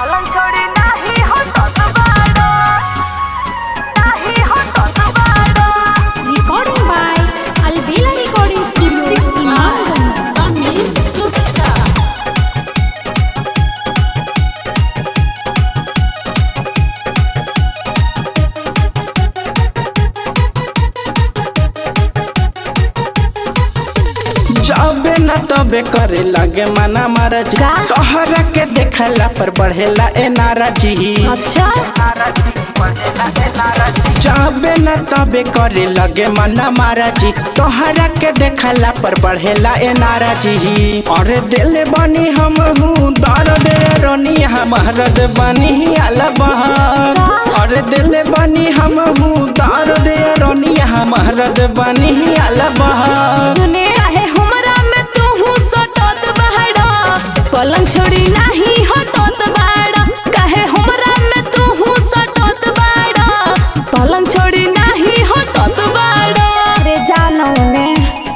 पलंग छोड़ी नाही हटत बाड़ो नाही हटत बाड़ो Recording by Albela Recording Studio, Imamganj. जाबे न तबे करे लागे मना महाराज का? तोहरा के देखला पर बढ़ेला ए नाराजी अच्छा जाबे न तबे करे लगे मना महाराजी तोहरा के देखला पर बढ़ेला ए नाराजी अरे दिल बनी हम हूँ दर्द रोनी हमारद बनी अलबहर अरे दिल बनी हम हूँ दर्द रोनी हमारद बनी अलबहर सुने आहे हमरा में तू हूँ सटत बहड़ा पलंग छोड़ी नहीं हटत बाड़ा काहे हमरा में तू हूँ सटत बाड़ा पलंग छोड़ी नहीं हटत बाड़ा रे जानो ने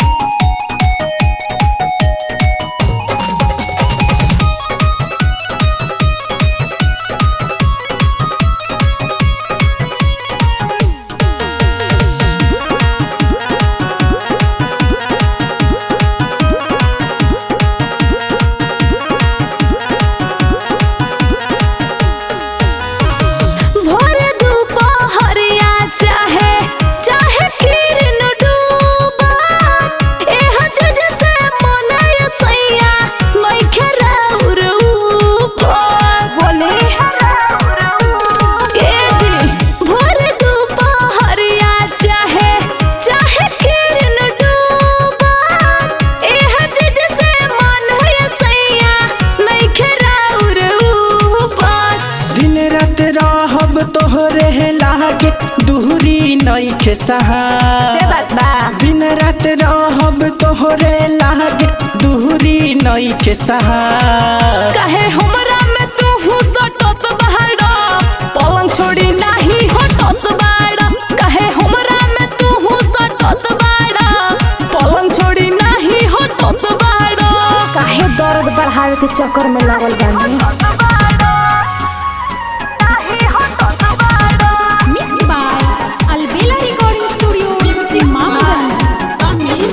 भोर दुपहरिया चाहे चाहे किरण डूबा एह जज से मनय सैया नइखे राउर ऊपर बोले के जी भोर दुपहरिया चाहे चाहे किरण डूबा एह जज से मनय सैया नइखे राउर ऊपर दिन रात रहब तोहरे लागे दूरी नइखे सहा से बात बा दिन रात रहब तोहरे लागे दूरी नइखे सहा काहे हमरा में तू हूँ सटत बहाड़ा पलंग छोड़ी नाही हटत बाड़ा काहे हमरा में तू हूँ सटत बाड़ा पलंग छोड़ी नाही हटत बाड़ा काहे दर्द बढ़ावे के चक्कर में लागल बानी mix by Albela recording studio Imamganj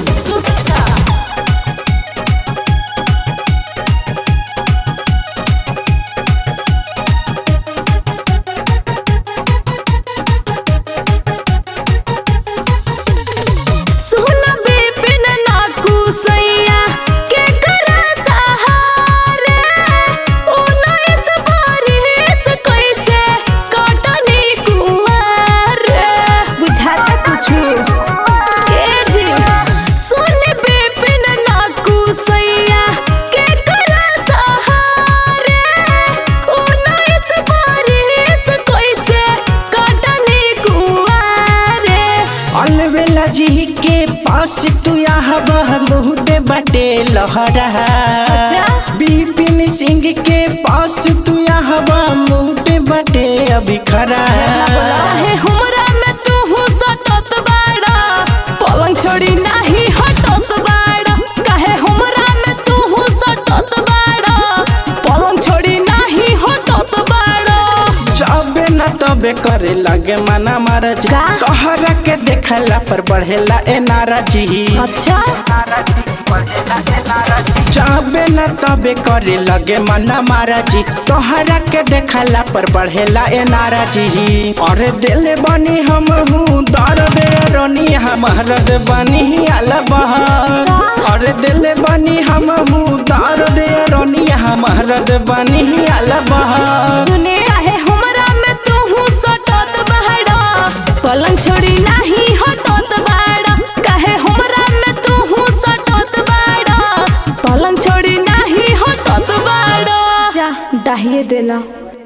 सुन बिपिन नाकू सैया के करा सहारे उन्नीस बारिश कैसे कटनी कुमार बुझाता कुछु के जी सुन बिपिन नाकू सैया के करा सहारे उन्नीस बारिश कैसे कटनी कुमार अलवेला जी के पास तू आहब बहुत बटे लहरा अच्छा। बिपिन सिंह के पास तू आहब बहुत बटे अभी खरा काहे हमरा में तू हूँ सटत बाड़ा पलंग छोड़ी नाही हटत बाड़ा काहे हमरा में तू हूँ सटत बाड़ा पलंग छोड़ी नाही हटत बाड़ा जाबे न तबे करे लागे मना महाराज का? तोहरा के देखला पर बढ़ेला ए नाराजी अच्छा जाबे न तबे करे लगे मना महाराजी तोहरा के देखला पर बढ़ेला ए नाराजी अरे दिल बनी हम हूँ दर्द रोनी हमारद बनी अलबहर अरे दिल बनी हम हूँ दर्द रोनी हमारद बनी अलबहर सुने आहे हमरा में तू हूँ सटत बाड़ा पलंग छोड़ी नाही हटत बाड़ा काहे हमरा में तू हूँ सटत बाड़ा पलंग छोड़ी नाही हटत बाड़ा जा दाहिए देला